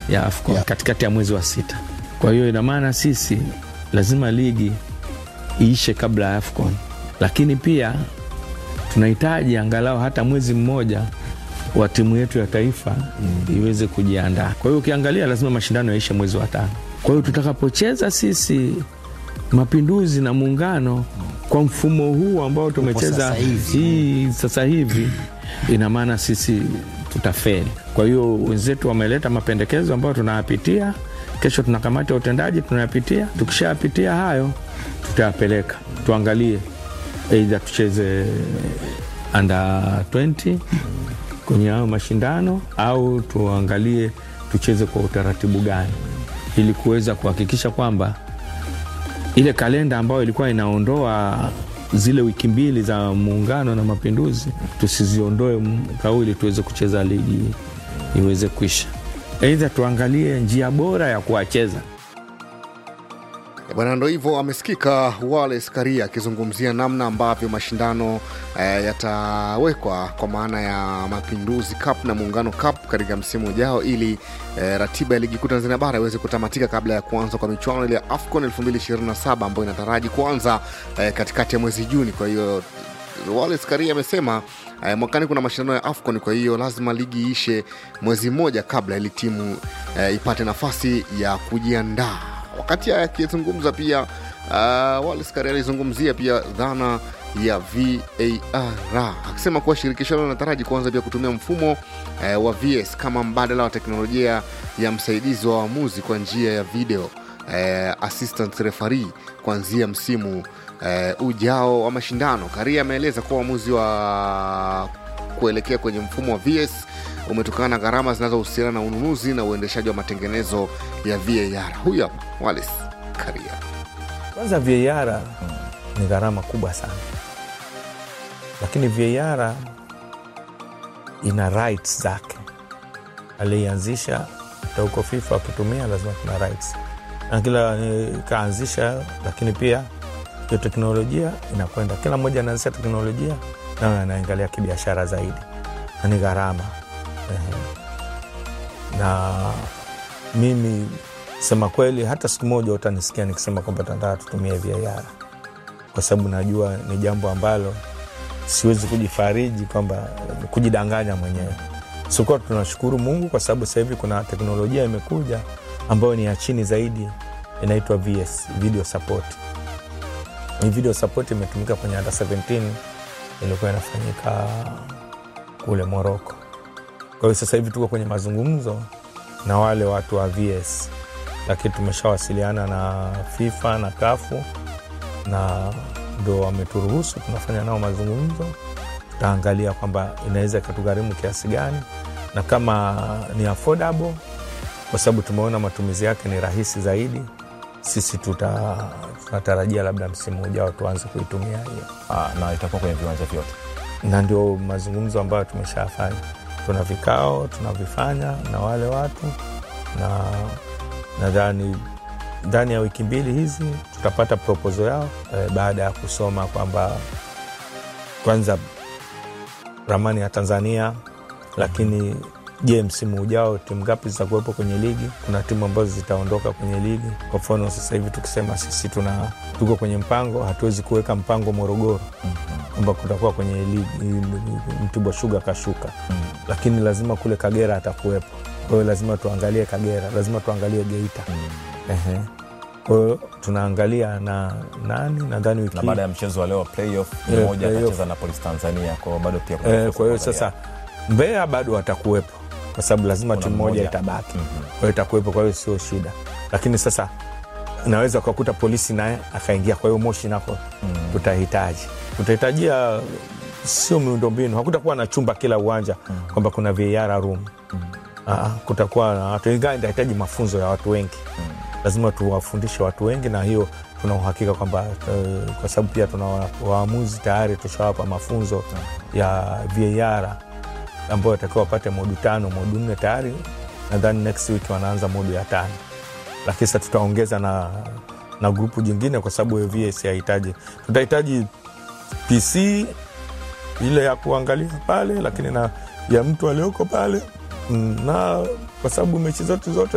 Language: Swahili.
ya AFCON Yeah. katikati ya mwezi wa sita. Kwa hiyo ina maana sisi lazima ligi iishe kabla ya AFCON, lakini pia tunahitaji angalau hata mwezi mmoja wa timu yetu ya taifa iweze kujiandaa. Kwa hiyo ukiangalia, lazima mashindano yaishe mwezi wa tano. Kwa hiyo tutakapocheza sisi Mapinduzi na Muungano kwa mfumo huu ambao tumecheza sasa hivi. hii sasa hivi, ina maana sisi tutafeli. Kwa hiyo wenzetu wameleta mapendekezo ambayo tunayapitia. Kesho tuna kamati ya utendaji tunayapitia. Tukishayapitia hayo, tutayapeleka tuangalie, eidha tucheze under 20 kwenye hayo mashindano au tuangalie tucheze kwa utaratibu gani, ili kuweza kuhakikisha kwamba ile kalenda ambayo ilikuwa inaondoa zile wiki mbili za muungano na mapinduzi tusiziondoe mwaka huu ili tuweze kucheza ligi iweze kuisha. Aidha tuangalie njia bora ya kuwacheza. Bwana, ndo hivyo amesikika Wallace Karia akizungumzia namna ambavyo mashindano eh, yatawekwa kwa maana ya Mapinduzi Cup na Muungano Cup katika msimu ujao ili eh, ratiba ya ligi kuu Tanzania bara iweze kutamatika kabla ya kuanza kwa michuano ile ya AFCON 2027 ambayo inataraji kuanza eh, katikati ya mwezi Juni. Kwa hiyo Wallace Karia amesema eh, mwakani kuna mashindano ya AFCON, kwa hiyo lazima ligi iishe mwezi mmoja kabla ili timu eh, ipate nafasi ya kujiandaa. Wakati haya akizungumza pia uh, Wallace Karia alizungumzia pia dhana ya VAR akisema kuwa shirikisho hilo linataraji kuanza pia kutumia mfumo eh, wa VS kama mbadala wa teknolojia ya msaidizi wa waamuzi kwa njia ya video eh, assistant referee kuanzia msimu eh, ujao wa mashindano. Karia ameeleza kuwa uamuzi wa kuelekea kwenye mfumo wa VS umetokana na gharama zinazohusiana na ununuzi na uendeshaji wa matengenezo ya VAR. Huyu hapa Wallace Karia. Kwanza VAR ni gharama kubwa sana, lakini VAR ina rights zake. Alianzisha hata huko FIFA wakitumia lazima kuna rights, na kila eh, kaanzisha, lakini pia hiyo teknolojia inakwenda, kila mmoja anaanzisha teknolojia nayo anaangalia kibiashara zaidi, na ni gharama Ehe. na mimi sema kweli, hata siku moja utanisikia nikisema kwamba tunataka tutumie VAR kwa sababu najua ni jambo ambalo siwezi kujifariji kwamba kujidanganya mwenyewe. Sikuwa tunashukuru Mungu kwa sababu sasa hivi kuna teknolojia imekuja ambayo ni ya chini zaidi, inaitwa VS, video support. Hii video support imetumika kwenye under 17 ilikuwa inafanyika kule Moroko. Kwa hiyo sasa hivi tuko kwenye mazungumzo na wale watu wa VS, lakini tumeshawasiliana na FIFA na kafu na ndo wameturuhusu, tunafanya nao mazungumzo. Tutaangalia kwamba inaweza ikatugharimu kiasi gani na kama ni affordable, kwa sababu tumeona matumizi yake ni rahisi zaidi. Sisi tuta, tunatarajia labda msimu ujao tuanze kuitumia hiyo, Ah, na itakuwa kwenye viwanja vyote. na ndio mazungumzo ambayo tumeshafanya. Tuna vikao tunavifanya na wale watu, na nadhani ndani ya wiki mbili hizi tutapata proposal yao eh, baada ya kusoma kwamba kwanza ramani ya Tanzania, lakini je, msimu ujao timu ngapi zitakuwepo kwenye ligi? Kuna timu ambazo zitaondoka kwenye ligi. Kwa mfano sasa hivi tukisema sisi tuna tuko kwenye mpango, hatuwezi kuweka mpango Morogoro kwamba kutakuwa kwenye ligi Mtibwa Shuga kashuka, lakini lazima kule Kagera atakuwepo. Kwa hiyo lazima tuangalie Kagera, lazima tuangalie Geita. Ehe. Kwa hiyo tunaangalia na nani, nadhani wiki Na baada ya mchezo wa leo playoff, Yeah, mmoja playoff. atacheza na Police Tanzania, kwa hiyo bado pia kuna Eh, nafasi kwa hiyo ya kuangalia. sasa Mbeya bado watakuwepo kwa sababu lazima Kuna timu moja mmoja. itabaki, Mhm. kwa hiyo itakuwepo, kwa hiyo sio shida. Lakini sasa naweza ukakuta polisi naye akaingia, kwa hiyo Moshi nako tutahitaji tutahitajia sio miundombinu, hakutakuwa na chumba kila uwanja kwamba kuna VAR room. Aa, kutakuwa na watu, ingawa itahitaji mafunzo ya watu wengi lazima tuwafundishe watu wengi, na hiyo tuna uhakika kwamba eh, kwa sababu pia tuna wa- waamuzi tayari tushawapa mafunzo ya VAR ambayo watakiwa wapate modu tano modu nne tayari, nadhani next week wanaanza modu ya tano, lakini sasa tutaongeza na, na grupu jingine kwa sababu hiyo VS hahitaji, tutahitaji PC ile ya kuangalia pale, lakini na ya mtu aliyoko pale Mm, na kwa sababu mechi zote zote